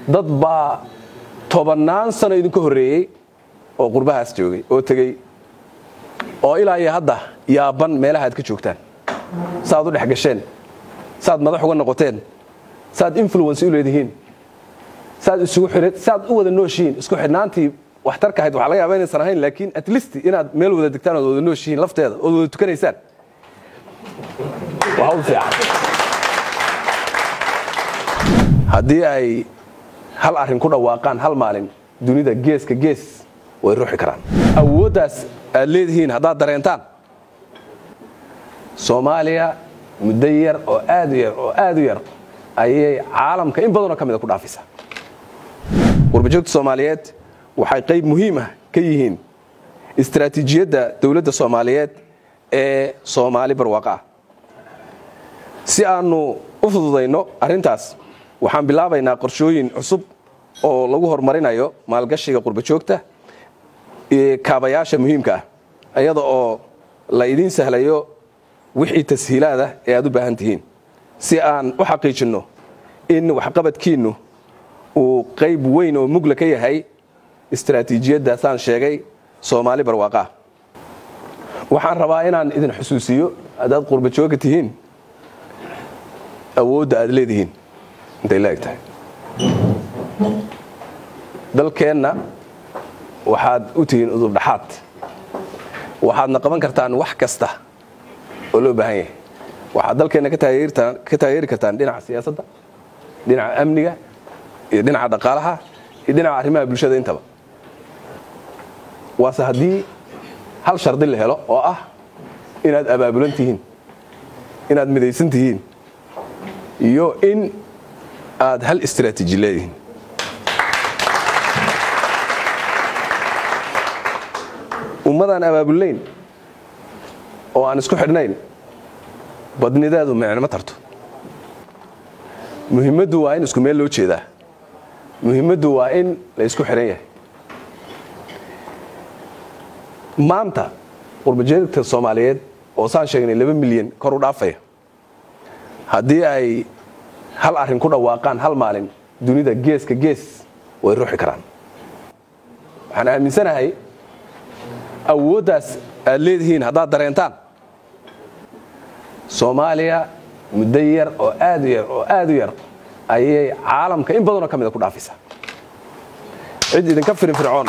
dad baa tobannaan sano idinka horreeyey oo qurbahaas joogay oo tegey oo ilaa iyo hadda yaaban meelaha aad ka joogtaan saaad u dhex gasheen saaad madax uga noqoteen saaad influence u leedihiin saaad isugu xidhan saaad u wada nooshihiin isku xidhnaantii waxtarka ahayd waxaa laga yaaba inaysan ahayn laakiin at least inaad meel wada degtaan ood wada nooshihiin lafteeda ood wada tukanaysaan waa hawl fiican haddii ay hal arrin ku dhawaaqaan hal maalin dunida geeska gees way ruuxi karaan awooddaas aad leedihiin haddaad dareentaan soomaaliya muddo yar oo aad u yar oo aad u yar ayay caalamka in badanoo ka mida ku dhaafaysaa warbajoogta soomaaliyeed waxay qayb muhiim ah ka yihiin istaraatiijiyadda dowladda soomaaliyeed ee soomaali barwaaqa ah si aannu u fududayno arrintaas waxaan bilaabaynaa qorshooyin cusub oo lagu horumarinayo maalgashiga qurbajoogta kaabayaasha muhiimka ah iyada oo la idiin sahlayo wixii tashiilaada ee aad u baahan tihiin si aan u xaqiijinno in waxqabadkiinnu uu qayb weyn oo mugla ka yahay istaraatiijiyaddaasaan sheegay soomaali barwaaqaah waxaan rabaa inaan idin xusuusiyo haddaad qurbajooga tihiin awoodda aad leedihiin intay la eg tahay dalkeenna waxaad u tihiin udubdhaxaad waxaadna qaban kartaan wax kasta oo loo baahan yahay waxaad dalkeenna ka taageeri kartaan dhinaca siyaasadda dhinaca amniga iyo dhinaca dhaqaalaha iyo dhinaca arrimaha bulshada intaba waase haddii hal shardi la helo oo ah inaad abaabulan tihiin inaad midaysan tihiin iyo in aad hal istraatiiji leedihiin ummadaan abaabulayn oo aan isku xidhnayn badnideedu micnimo tarto muhiimaddu waa in isku meel loo jeedaa muhiimaddu waa in la isku xidhan yahay maanta qurbajeegta soomaaliyeed oo saan sheegnay laba milyan kor u dhaafaya haddii ay hal arrin ku dhawaaqaan hal maalin dunida geeska gees way ruuxi karaan waxaan aaminsanahay awooddaas aad leedihiin haddaad dareentaan soomaaliya muddo yar oo aad u yar oo aad u yar ayay caalamka in badanoo ka mida ku dhaafaysaa cid idinka firinfircoon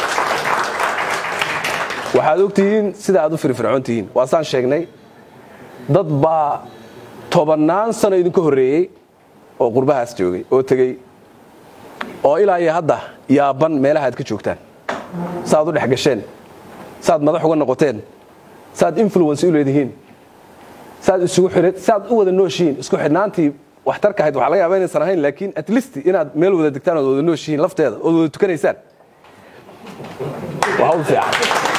waxaad og tihiin sida aad u firinfircoon tihiin waasaan sheegnay dad baa tobannaan sano idinka horreeyey oo qurbahaas joogay oo tegey oo ilaa iyo hadda yaaban meelaha aad ka joogtaan saaad u dhex gasheen saaad madax uga noqoteen saaad influence u leedihiin saaad isugu xidhan saaad u wada nooshihiin isku xidhnaantii waxtarka ahayd waxaa laga yaaba inaysan ahayn laakiin at least inaad meel wada degtaan ood wada nooshihiin lafteeda ood wada tukanaysaan waa hawl fiican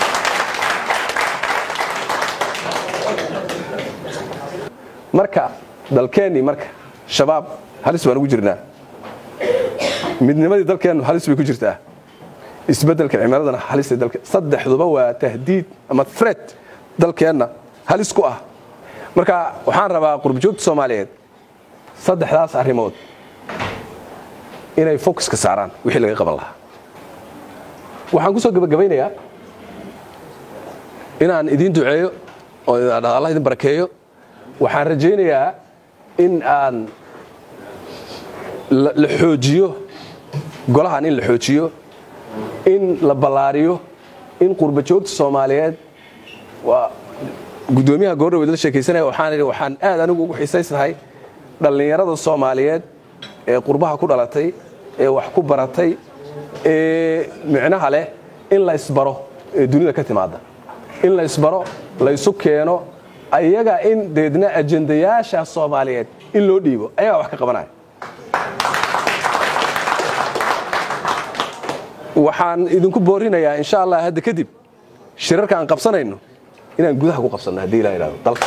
marka dalkeennii marka shabaab halis baan ugu jirnaa midnimadii dalkeennu halis bay ku jirtaa isbeddelka cimiladana halista dalke saddexduba waa tahdiid ama threat dalkeenna halis ku ah marka waxaan rabaa qurbajoogta soomaaliyeed saddexdaas arrimood inay focuska saaraan wixii laga qaban lahaa waxaan ku soo gabagabaynayaa inaan idiin duceeyo oo allah idin barakeeyo waxaan rajaynayaa in aan la xoojiyo golahan in la xoojiyo in la ballaariyo in qurbajoogta soomaaliyeed waa guddoomiyaha goordhaweed la sheekaysanaya waxaan idhi waxaan aad anigu ugu xiisaysnahay dhallinyarada soomaaliyeed ee qurbaha ku dhalatay ee wax ku baratay ee micnaha leh in la isbaro ee dunida ka timaada in la isbaro la ysu keeno ayaga in deedna ajendayaasha soomaaliyeed in loo dhiibo ayagaa wax ka qabanaya waxaan idinku boorinayaa insha allah hadda kadib shirarka aan qabsanayno inaan gudaha ku qabsanno haddii ilaa idhahdo dalka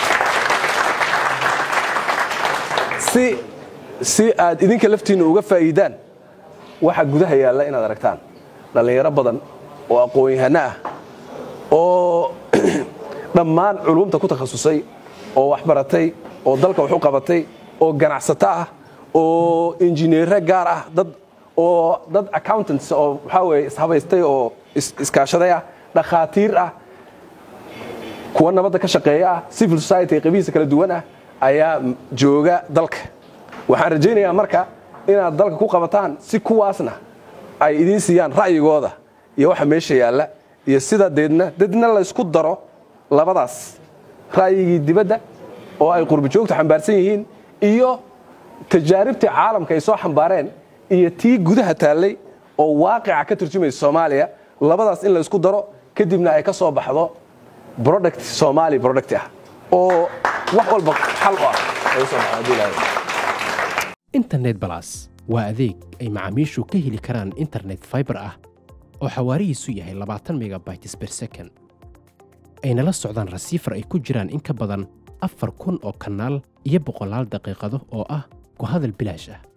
si si aad idinka laftiinna uga faa'iidaan waxa gudaha yaalla inaad aragtaan dhallinyaro badan oo aqoon-yahano ah oo dhammaan culumta ku takhasusay oo wax baratay oo dalka wax u qabatay oo ganacsato ah oo injineere gaar ah dad oo dad accountants oo waxaa weye ishabaystay oo iskaashaday ah dhakhaatiir ah kuwa nabadda ka shaqeeya ah civil society qabihiisa kala duwan ah ayaa jooga dalka waxaan rajaynayaa marka inaad dalka ku qabataan si kuwaasna ay idiin siiyaan ra'yigooda iyo waxa meesha yaalla iyo sida deedna deedna laysku daro labadaas ra'yigii dibadda oo ay qurbajoogtu xambaarsan yihiin iyo tajaaribtii caalamka ay soo xambaareen iyo tii gudaha taallay oo waaqica ka turjumaysa soomaaliya labadaas in laysku daro kadibna ay ka soo baxdo product somaali product ah oo wax walba xal u ah ay u soo baxdo haddii ilaahay internet balas waa adeeg ay macaamiishu ka heli karaan internet fiber ah oo xawaarihiisu yahay labaatan megabytes per second ayna la socdaan rasiifar ay ku jiraan in ka badan afar kun oo kanaal iyo boqolaal daqiiqado oo ah ku hadal bilaash ah